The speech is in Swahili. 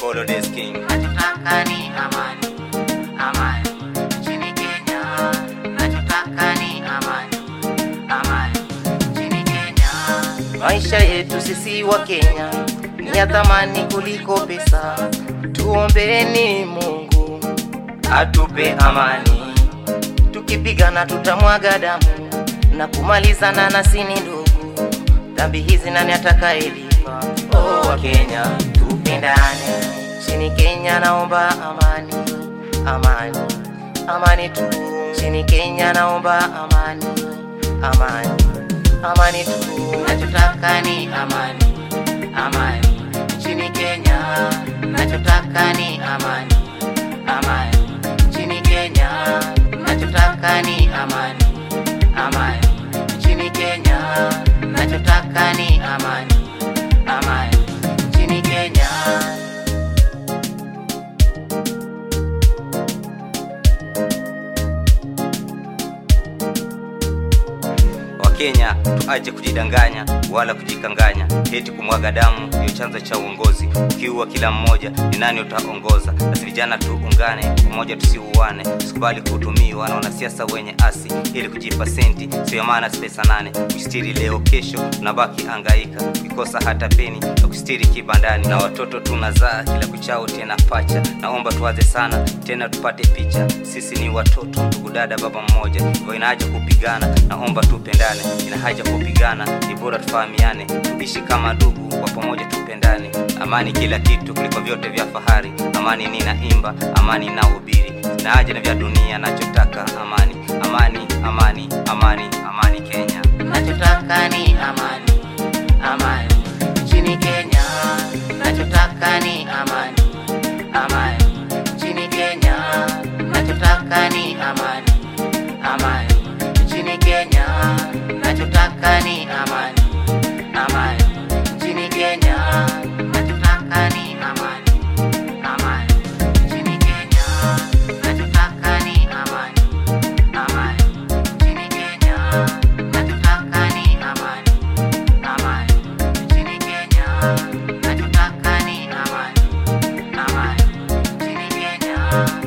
Kolo Des King. Nachotaka ni amani, amani nchini Kenya. Nachotaka ni amani, amani nchini Kenya. Maisha yetu sisi wa Kenya ni ya thamani kuliko pesa. Tuombeeni Mungu atupe amani, tukipigana tutamwaga damu na kumalizana na sini ndugu. Dhambi hizi nani atakayelipa? Oh, wa Kenya tupendane, chini Kenya naomba amani, amani, amani tu. Chini Kenya naomba amani, amani, amani tu. Nachotaka ni amani, amani nchini Kenya. Nachotaka ni amani, amani nchini Kenya. Nachotaka ni amani, amani nchini Kenya. Nachotaka ni amani, amani nchini Kenya. Wakenya tuache kujidanganya wala kujikanganya, eti kumwaga damu ndio chanzo cha uongozi. Ukiua kila mmoja, ni nani utaongoza? Basi vijana tuungane pamoja, tusiuane, tusikubali kutumiwa na wanasiasa wenye asi ili kujipa senti, sio ya maana pesa nane kustiri leo, kesho unabaki angaika, ukikosa hata peni ya kustiri kibandani, na watoto tunazaa kila kuchao tena pacha. Naomba tuwaze sana tena, tupate picha, sisi ni watoto, ndugu dada, baba mmoja, hivyo ina haja kupigana. Naomba tupendane, ina haja kupigana, ni bora tufahamiane, tuishi kama ndugu, kwa pamoja tupendane. Amani kila kitu kuliko vyote vya fahari, amani ninaimba, amani nahubiri, na haja na vya dunia, nachotaka amani, amani, amani, amani, amani Kenya. Nachotaka ni amani, amani nchini Kenya. Nachotaka ni amani, amani nchini Kenya. Nachotaka ni amani, amani nchini Kenya. Nachotaka ni amani, amani nchini Kenya. Nachotaka ni amani, amani nchini Kenya. Nachotaka ni amani, amani nchini Kenya. Nachotaka ni amani, amani nchini Kenya. Nachotaka ni amani, amani nchini Kenya.